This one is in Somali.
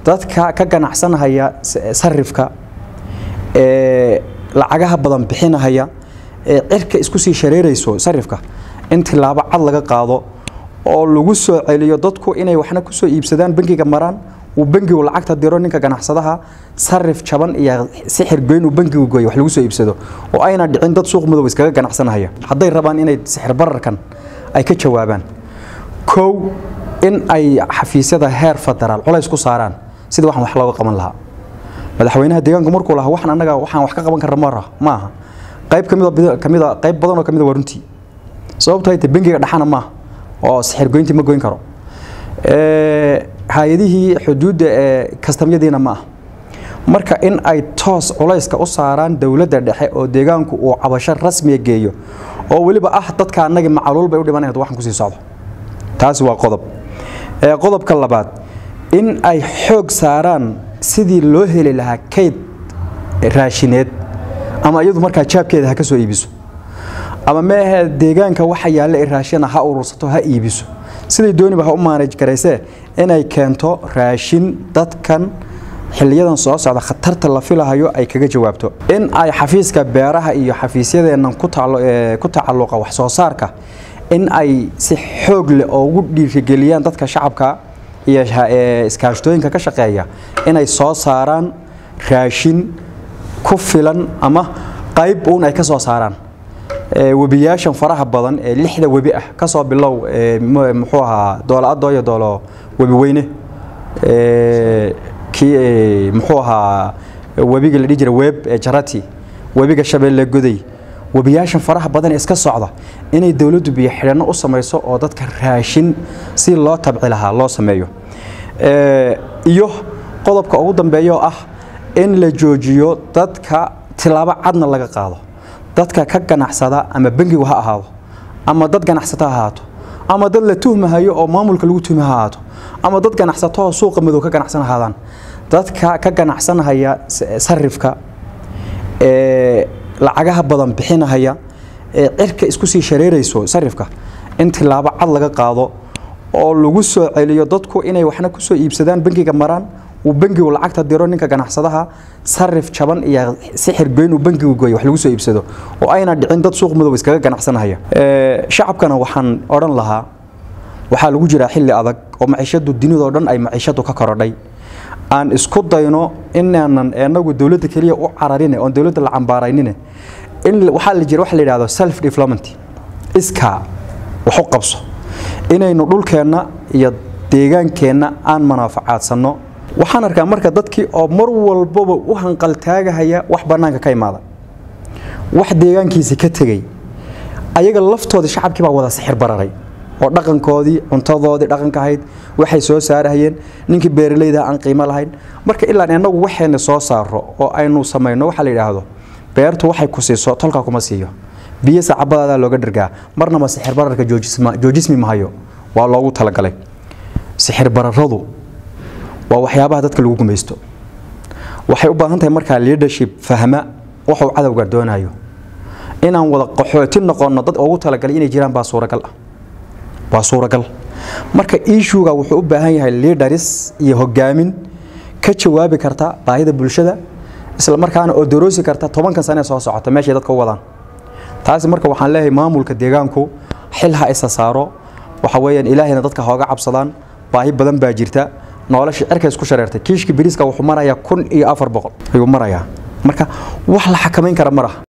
dadka ka ganacsanahaya sarifka ee lacagaha badan bixinahaya ee cirka isku sii shareerayso sarifka in tilaabo cad laga qaado oo lagu soo celiyo dadku inay waxna ku soo iibsadaan bangiga maraan uu bangigu lacagta diro ninka ganacsadaha sarif jaban iyo sixir goyn uu bangigu gooyo wax lagu soo iibsado oo ayna dhicin dad suuq madow iskaga ganacsanahaya hadday rabaan inay sixir bararkan ay ka jawaabaan kow in ay xafiisyada heer federaal culays ku saaraan sida waxaan wax looga qaban lahaa madaxweynaha deegaanku markuu lahaa waxaan annaga waxaan wax ka qaban karna mara maaha qayb kamid kamid qayb badan oo kamid waa runtii sababtoo ay tahay bangiga dhaxana maaha oo sixir goyntii ma goyn karo hay-adihii xuduudda ee kastamyadiina ma ah marka in ay toos culayska u saaraan dowladda dhexe oo deegaanku uu cabasho rasmiya geeyo oo weliba ah dadka annagii macaluul bay u dhimanayad waxaan kusii socdo taasi waa qodob qodobka labaad in ay xoog saaraan sidii loo heli lahaa kayd raashineed ama iyadu markaa jaabkeeda ha ka soo iibiso ama meahe deegaanka waxa yaalla ee raashina ha urursato ha iibiso siday dooniba ha u maanaj garaysee inay keento raashin dadkan xiliyadan soo socda khatarta la filahayo ay kaga jawaabto in ay xafiiska beeraha iyo xafiisyadeennan ku tacalluqa wax soo saarka in ay si xoog leh oo ugu dhiirigeliyaan dadka shacabka iyo iskaashtooyinka ka shaqeeya inay soo saaraan raashin ku filan ama qayb uun ay ka soo saaraan webiyaashan faraha badan ee lixda webi ah ka soo bilow muxuu ahaa doolo adooyo doolo webi weyne kii muxuu ahaa webiga la dhihi jira weeb ee jarati webiga shabeelle goday webiyaashan faraha badan ee iska socda inay dowladdu biyo xidhanno u samayso oo dadka raashin si loo tabci lahaa loo sameeyo iyo qodobka ugu dambeeya oo ah in la joojiyo dadka tilaabo cadna laga qaado dadka ka ganacsada ama bangigu ha ahaado ama dad ganacsato ha ahaato ama dad la tuhmahayo oo maamulka lagu tuhma ha ahaato ama dad ganacsatoo suuqa madow ka ganacsan ahaadaan dadka ka ganacsanahaya sarifka ee lacagaha badan bixinahaya ee cirka isku sii shareerayso sarifka in tilaabo cad laga qaado oo lagu soo celiyo dadku inay waxna ku soo iibsadaan bangiga maraan uu bangigu lacagta diro ninka ganacsadaha sarif jaban iyo sixir goyn uu bangigu gooyo wax lagu soo iibsado oo ayna dhicin dad suuq madow iskaga ganacsanahaya shacabkana waxaan odhan lahaa waxaa lagu jiraa xilli adag oo maciishadu dunidoo dhan ay maciishadu ka korodhay aan isku dayno inaanan inagu dowladda keliya u cararine oon dowladda la cambaaraynine in waxaa la jira waxa la yidhahdo self development iskaa wax u qabso inaynu dhulkeenna iyo deegaankeenna aan manaafacaadsanno waxaan arkaa marka dadkii oo mar walbaba u hanqaltaagahaya wax bannaanka ka imaada wax deegaankiisi ka tegey ayaga laftoodii shacabkii baa wada sixir bararay oo dhaqankoodii cuntadoodii dhaqanka ahayd waxay soo saarahayeen ninkii beeralayda aan qiimo lahayn marka ilaa inagu waxayna soo saaro oo aynu samayno waxa la yidhaahdo beertu waxay ku siiso tolka kuma siiyo biyo sacabadaadaa looga dhargaa marnaba sixir bararka joojismi mahayo waa loogu talagalay sixir bararadu waa waxyaabaha dadka lagu gumaysto waxay u baahan tahay markaa leadership fahma waxuu cadowga doonayo inaan wada qaxooti noqonno dad ugu talagalay inay jiraan baa suuragal ah waa suuragal marka ishuga wuxuu u baahan yahay leaders iyo hogaamin ka jawaabi karta baahida bulshada isla markaana oo daroosi karta tobankan sane soo socota meeshay dadka u wadaan taasi marka waxaan leeyahay maamulka deegaanku xil ha isa saaro waxa weeyaan ilaahayna dadka hooga cabsadaan baahi badan baa jirta nolosha cirka isku shareertay kiishka biriiska wuxuu marayaa kun iyo afar boqol ayuu marayaa marka wax la xakamayn kara ma laha